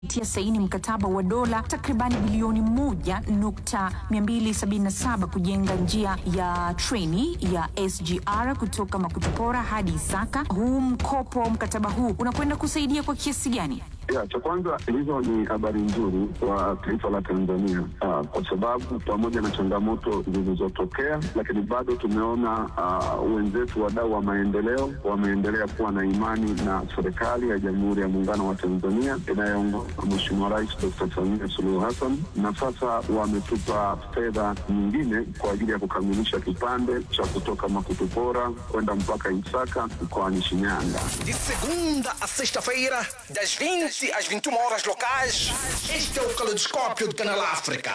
tia saini mkataba wa dola takribani bilioni moja nukta 277 kujenga njia ya treni ya SGR kutoka Makutupora hadi Isaka. Huu mkopo, mkataba huu unakwenda kusaidia kwa kiasi gani? Ya, cha kwanza hizo ni habari nzuri kwa taifa la Tanzania uh, kwa sababu pamoja na changamoto zilizotokea, lakini bado tumeona uh, wenzetu wadau wa maendeleo wameendelea kuwa na imani na serikali ya Jamhuri ya Muungano wa Tanzania inayoongozwa na Mheshimiwa Rais Dr. Samia Suluhu Hassan, na sasa wametupa fedha nyingine kwa ajili ya kukamilisha kipande cha kutoka Makutupora kwenda mpaka Isaka mkoani Shinyanga. De segunda a sexta-feira, das 20 às 21 horas locais, este é o Caleidoscópio de Canal África.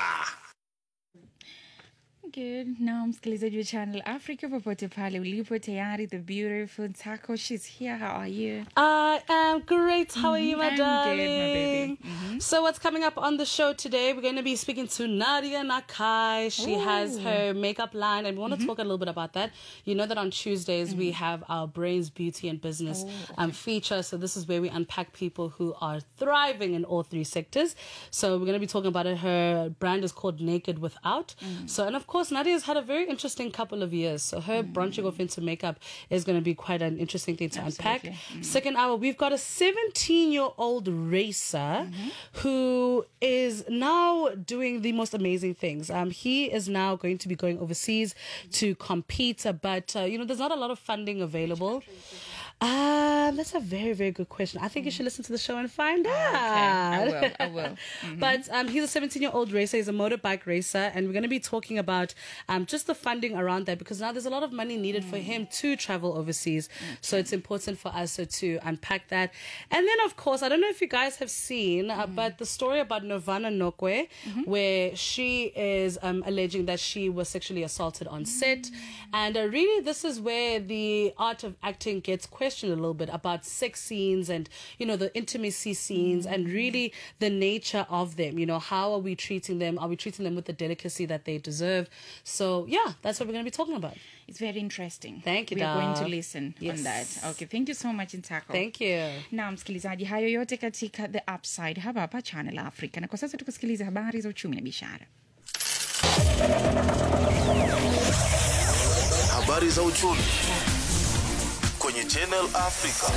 Good. Na msikilizaji wa Channel Africa popote pale ulipo tayari the beautiful Taco she's here how are you I am great. How are you, my I'm good, my darling? baby. So, what's coming up on the show today? We're going to be speaking to Nadia Nakai. She has her makeup line, and we want to talk a little bit about that. You know that on Tuesdays we have our Brains, Beauty, and Business um, feature. So, this is where we unpack people who are thriving in all three sectors. So, we're going to be talking about it. Her brand is called Naked Without. So, and of course, Nadia's had a very interesting couple of years. So, her branching off into makeup is going to be quite an interesting thing to unpack. Second hour, we've got a 17 year old racer who is now doing the most amazing things. Um, he is now going to be going overseas to compete, uh, but uh, you know, there's not a lot of funding available. Um, that's a very, very good question. I think you should listen to the show and find out. I will I will But um, he's a 17 year old racer. He's a motorbike racer. And we're going to be talking about um, just the funding around that because now there's a lot of money needed for him to travel overseas. So it's important for us uh, to unpack that. And then, of course, I don't know if you guys have seen, uh, but the story about Nirvana Nokwe, where she is um, alleging that she was sexually assaulted on set. And uh, really, this is where the art of acting gets questioned a little bit about sex scenes and, you know, the intimacy scenes and really the nature of them. You know, how are we treating them? Are we treating them with the delicacy that they deserve? So, yeah, that's what we're going to be talking about. it's very interesting Thank you, we are going to dog. listen Yes. on that okay thank you so much Ntako Thank you. na msikilizaji hayo yote katika the upside hapa hapa Channel Africa na kwa sasa tukusikiliza habari za uchumi na biashara Habari za uchumi kwenye Channel Africa.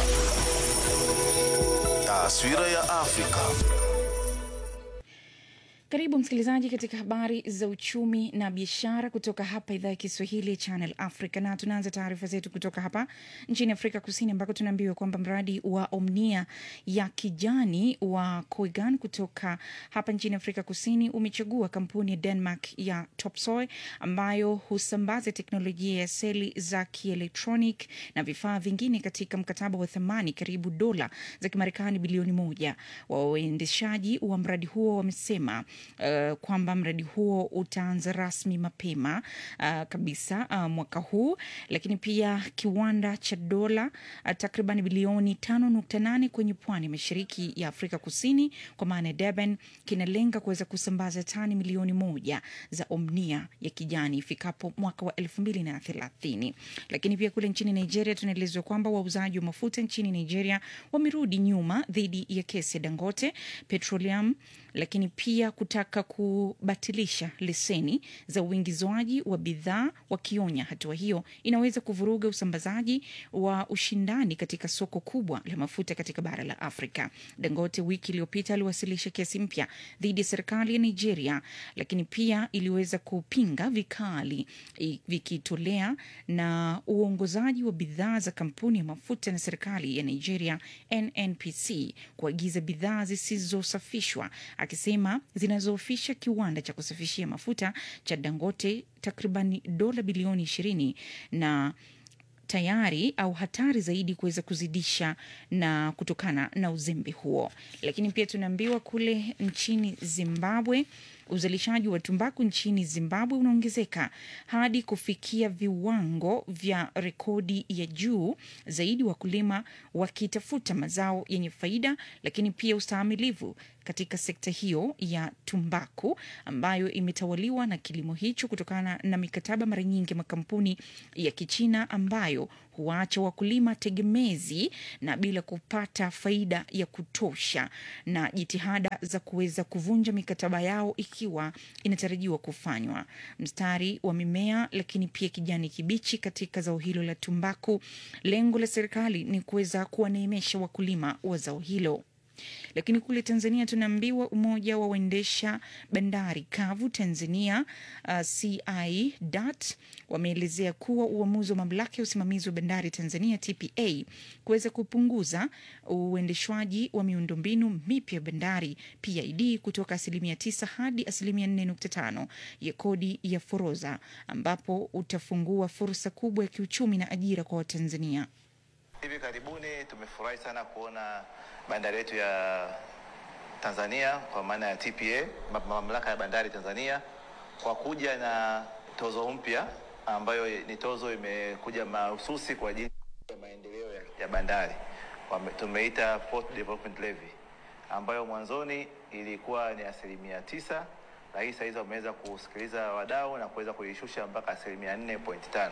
Taswira ya Afrika. Karibu msikilizaji katika habari za uchumi na biashara kutoka hapa idhaa ya Kiswahili ya Channel Africa, na tunaanza taarifa zetu kutoka hapa nchini Afrika Kusini, ambako tunaambiwa kwamba mradi wa Omnia ya kijani wa Koigan kutoka hapa nchini Afrika Kusini umechagua kampuni ya Denmark ya Topsoy ambayo husambaza teknolojia ya seli za kielektronic na vifaa vingine katika mkataba wa thamani karibu dola za Kimarekani bilioni moja. Waendeshaji wa mradi huo wamesema uh, kwamba mradi huo utaanza rasmi mapema uh, kabisa uh, mwaka huu, lakini pia kiwanda cha dola uh, takriban bilioni 5.8 kwenye pwani ya mashariki ya Afrika Kusini kwa maana ya Durban kinalenga kuweza kusambaza tani milioni moja za Omnia ya kijani ifikapo mwaka wa 2030. Lakini pia kule nchini Nigeria tunaelezwa kwamba wauzaji wa mafuta nchini Nigeria wamerudi nyuma dhidi ya kesi ya Dangote Petroleum lakini pia kutaka kubatilisha leseni za uingizwaji wa bidhaa, wakionya hatua hiyo inaweza kuvuruga usambazaji wa ushindani katika soko kubwa la mafuta katika bara la Afrika. Dangote wiki iliyopita aliwasilisha kesi mpya dhidi ya serikali ya Nigeria, lakini pia iliweza kupinga vikali i- vikitolea na uongozaji wa bidhaa za kampuni ya mafuta na serikali ya Nigeria NNPC kuagiza bidhaa zisizosafishwa akisema zinazoofisha kiwanda cha kusafishia mafuta cha Dangote takriban dola bilioni ishirini na tayari au hatari zaidi kuweza kuzidisha na kutokana na uzembe huo. Lakini pia tunaambiwa kule nchini Zimbabwe uzalishaji wa tumbaku nchini Zimbabwe unaongezeka hadi kufikia viwango vya rekodi ya juu zaidi, wakulima wakitafuta mazao yenye faida, lakini pia ustahimilivu katika sekta hiyo ya tumbaku ambayo imetawaliwa na kilimo hicho kutokana na mikataba mara nyingi ya makampuni ya Kichina ambayo kuwaacha wakulima tegemezi na bila kupata faida ya kutosha, na jitihada za kuweza kuvunja mikataba yao ikiwa inatarajiwa kufanywa. Mstari wa mimea lakini pia kijani kibichi katika zao hilo la tumbaku. Lengo la serikali ni kuweza kuwaneemesha wakulima wa zao hilo. Lakini kule Tanzania tunaambiwa umoja wa waendesha bandari kavu Tanzania uh, CI.DAT wameelezea kuwa uamuzi wa mamlaka ya usimamizi wa bandari Tanzania TPA kuweza kupunguza uendeshwaji wa miundombinu mipya ya bandari PID kutoka asilimia 9 hadi asilimia 4.5 ya kodi ya forodha, ambapo utafungua fursa kubwa ya kiuchumi na ajira kwa Watanzania. Hivi karibuni tumefurahi sana kuona bandari yetu ya Tanzania kwa maana ya TPA, ma- mamlaka ya bandari Tanzania, kwa kuja na tozo mpya ambayo ni tozo imekuja mahususi kwa ajili ya maendeleo ya, ya bandari. Wame- Tumeita Port Development Levy ambayo mwanzoni ilikuwa ni asilimia tisa, lakini saa hizi wameweza kusikiliza wadau na kuweza kuishusha mpaka asilimia nne point tano.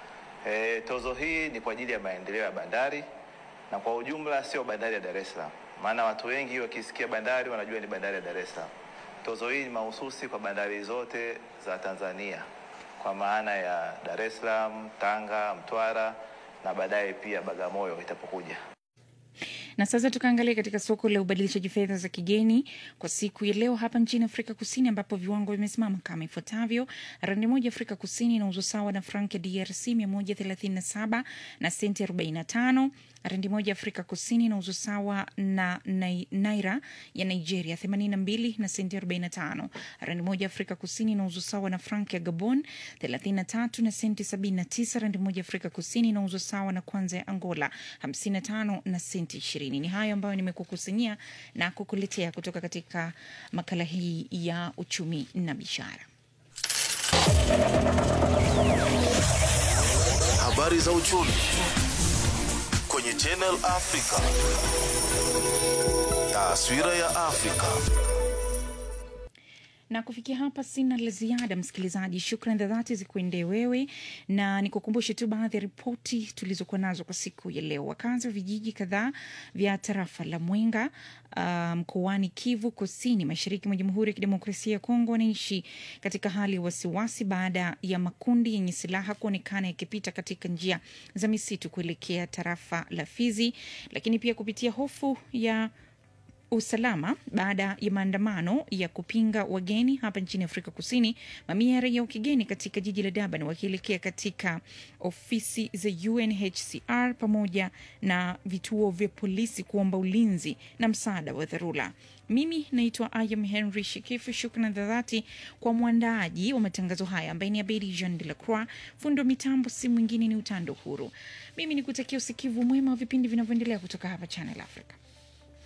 E, tozo hii ni kwa ajili ya maendeleo ya bandari na kwa ujumla sio bandari ya Dar es Salaam, maana watu wengi wakisikia bandari wanajua ni bandari ya Dar es Salaam. Tozo hii ni mahususi kwa bandari zote za Tanzania kwa maana ya Dar es Salaam, Tanga, Mtwara na baadaye pia Bagamoyo itapokuja. Na sasa tukaangalia katika soko la ubadilishaji fedha za kigeni kwa siku ya leo hapa nchini Afrika Kusini, ambapo viwango vimesimama kama ifuatavyo: randi moja Afrika Kusini inauzwa sawa na frank ya DRC 137 na senti 45. Randi moja Afrika Kusini inauzwa sawa na nai- naira ya Nigeria 82 na senti 45. Randi moja Afrika Kusini inauzwa sawa na frank ya Gabon 33 na senti 79. Randi moja Afrika Kusini inauzwa sawa na kwanza ya Angola 55 na senti 20. Ni hayo ambayo nimekukusanyia na kukuletea kutoka katika makala hii ya uchumi na biashara. Habari za uchumi kwenye Channel Africa. Taswira ya Afrika. na kufikia hapa sina la ziada msikilizaji shukran za dhati zikuendee wewe na nikukumbushe tu baadhi ya ripoti tulizokuwa nazo kwa siku ya leo wakazi wa vijiji kadhaa vya tarafa la mwenga uh, mkoani kivu kusini mashariki mwa jamhuri ya kidemokrasia ya kongo wanaishi katika hali ya wasiwasi baada ya makundi yenye silaha kuonekana yakipita katika njia za misitu kuelekea tarafa la fizi lakini pia kupitia hofu ya usalama baada ya maandamano ya kupinga wageni hapa nchini Afrika Kusini. Mamia ya raia wa kigeni katika jiji la Durban wakielekea katika ofisi za UNHCR pamoja na vituo vya polisi kuomba ulinzi na msaada wa dharura. Mimi naitwa Ayam Henry Shikifu. Shukran za dhati kwa mwandaaji wa matangazo haya ambaye ni Abedi Jean de la Croix. Fundo mitambo si mwingine ni Utando Huru. Mimi ni kutakia usikivu mwema wa vipindi vinavyoendelea kutoka hapa Channel Africa.